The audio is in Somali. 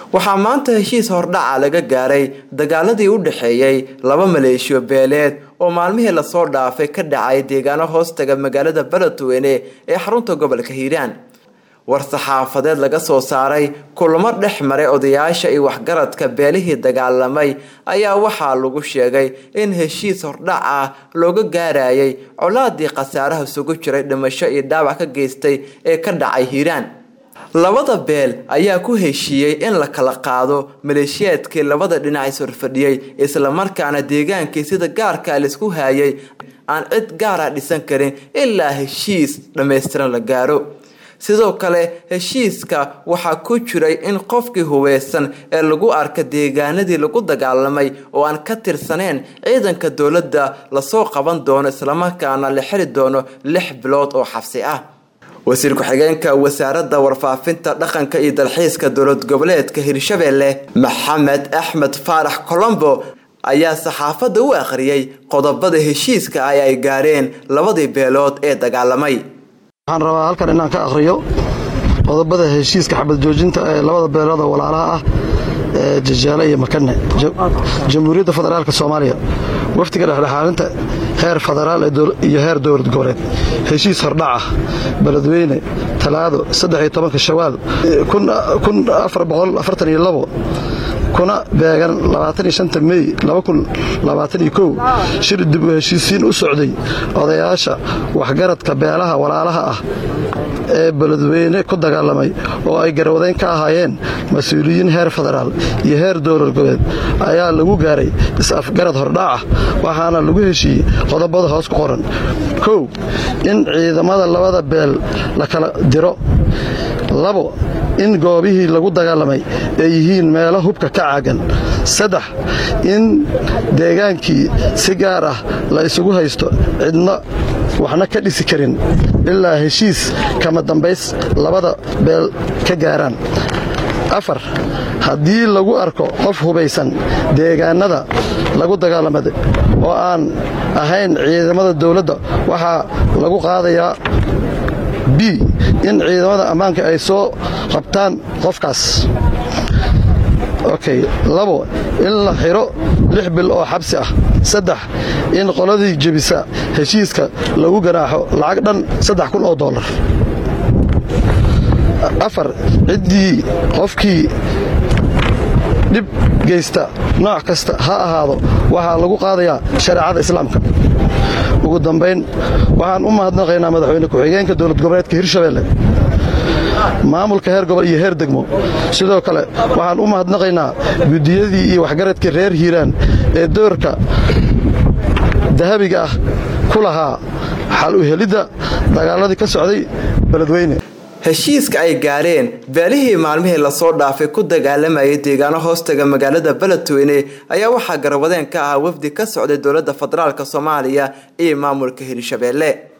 waxaa maanta heshiis hordhaca laga gaaray dagaaladii u dhexeeyey laba maleeshiyo beeleed oo maalmihii lasoo dhaafay ka dhacay deegaano hoostaga magaalada beledweyne ee xarunta gobolka hiiraan war-saxaafadeed laga soo saaray kulamo dhex maray odayaasha iyo waxgaradka beelihii dagaalamay ayaa waxaa lagu sheegay in heshiis hordhac ah looga gaarayay colaadii khasaaraha isugu jiray dhimasho iyo dhaawac ka geystay ee ka dhacay hiiraan labada beel ayaa ku heshiiyey in la kala qaado maleeshiyaadkii labada dhinac is horfadhiyey islamarkaana deegaankii sida gaarka laisku haayay aan cid gaara dhisan karin ilaa heshiis dhammaystiran la gaaro sidoo kale heshiiska waxaa ku jiray in qofkii hubeysan ee lagu arka deegaanadii lagu dagaalamay oo aan ka tirsaneyn ciidanka dowladda lasoo qaban doono islamarkaana la xiri doono lix bilood oo xabsi ah wasiir ku-xigeenka wasaaradda warfaafinta dhaqanka iyo dalxiiska dowlad goboleedka hirshabelle maxamed axmed faarax colombo ayaa saxaafadda u akhriyey qodobada heshiiska ah ee ay gaareen labadii beelood ee dagaalamay waxaan rabaa halkan inaan ka akhriyo qodobada heshiiska xabad joojinta ee labada beelood oo walaalaha ah ee jajaale iyo makane jamhuuriyadda federaalk soomaaliya wafdiga dhexdhexaalinta heer federaal iyo heer dowlad goboleed heshiis hordhaca beledweyne talaado shawaal kuna beegan mey shir dib u heshiisiin u socday odayaasha waxgaradka beelaha walaalaha ah ee beledweyne ku dagaalamay oo ay garwadeyn ka ahaayeen mas-uuliyiin heer federaal iyo heer dowlad goboleed ayaa lagu gaaray is-afgarad hordhaacah waxaana lagu heshiiyey qodobada hoos ku qoran kow in ciidamada labada beel la kala diro labo in goobihii lagu dagaalamay ay yihiin meelo hubka ka caagan saddex in deegaankii si gaar ah la isugu haysto cidna waxna ka dhisi karin ilaa heshiis kama dambays labada beel ka gaaraan afar haddii lagu arko qof hubaysan deegaanada lagu dagaalamada oo aan ahayn ciidamada dowladda waxaa lagu qaadayaa b in ciidamada ammaanka ay soo qabtaan qofkaas okay labo in la xiro lix bil oo xabsi ah saddex in qoladii jebisa heshiiska lagu ganaaxo lacag dhan saddex kun oo dollar afar ciddii qofkii dhib geysta nooc kasta ha ahaado waxaa lagu qaadayaa shareecada islaamka ugu dambayn waxaan u mahadnaqaynaa madaxweyne ku-xigeenka dowlad goboleedka hirshabelle maamulka heer gobol iyo heer degmo sidoo kale waxaan u mahadnaqaynaa guddiyadii iyo waxgaradkii reer hiiraan ee doorka dahabiga ah ku lahaa xal u helidda dagaaladii ka socday beledweyne heshiiska ay gaareen beelihii maalmihii lasoo dhaafay ku dagaalamayay deegaano hoostaga magaalada beledweyne ayaa waxaa garwadeen ka ahaa wafdi ka socday dowladda federaalk soomaaliya iyo maamulka hirshabelle